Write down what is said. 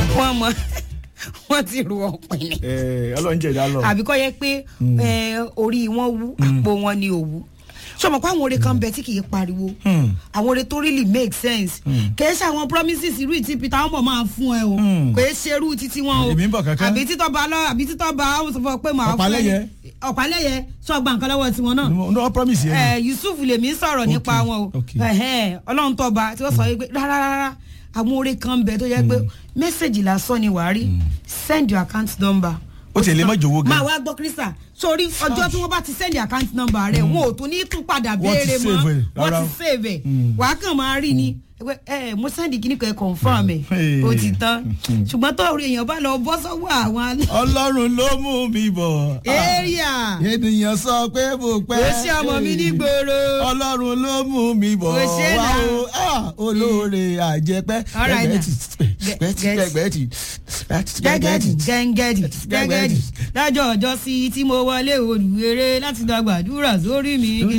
wọ́n mọ wọ́n ti ru ọ̀pìn ni ẹ ọlọ́run jẹ̀dá lọ. àbí kọ́ yẹ pé ẹ, orí wọn wú àpò wọn ni òwú sọmọ pé àwọn oore kan bẹ tí kì í pariwo Hmm. àwọn oore tó really make sense kìí ṣe àwọn promises irú ìtí peter ọmọ máa fún ẹ o Hmm. kìí ṣe irú títí wọn o Èmi ń bọ̀ kankan. àbí títọ́ bá lọ àbí títọ́ bá ó sọ fún ọ pé màá fún ẹ Ọ̀pálẹ́yẹ. ọ̀pálẹ́yẹ sọgbà nǹkan lọ́wọ́ tiwọn náà no no promise yẹn. ẹ yusuf lèmi ń sọ̀rọ̀ nípa wọn o okay. Ẹhẹ́n, ọlọ́run tọ́ba tí wọ́n sọ wípé rárá rárá àwọn oore kan bẹ tó yẹ pé mẹ́sẹ̀gì lásán ni wàá rí send your account number. Ó tiẹ̀ lè má jọ̀wọ́ gan. máa wá gbọ́ kírísà sórí ọjọ́ tí wọ́n bá ti send your account number rẹ̀ wọn ò tún ní tún padà Wọ́n ti béèrè mọ́ save ẹ̀, wọ́n rárá. ti save ẹ̀ wàá kàn máa rí ni ẹ ẹ mo send kíní kan ẹ confirm ẹ Hey. ó ti tán ṣùgbọ́n tó orí èèyàn bá lọ bọ́ sọ́wọ́ àwọn alẹ́ ọlọ́run ló mú mi bọ̀. area ènìyàn sọ pé mo pẹ́. ó ṣe ọmọ mi ní gbòòrò. ọlọ́run ló mú mi bọ̀ Ó ṣe wá náà. o Ah, olóore àjẹpẹ́ All right now. gbẹgbẹ́tì gbẹgbẹ́tì Get- gbẹgbẹ́tì gẹ́gẹ́dì gẹ́ngẹ́dì Gẹ́gẹ́dì. gẹ́gẹ́dì lájọ́ ọjọ́ sí tí mo wọlé olùwéré láti gbàgbàdúrà sórí mi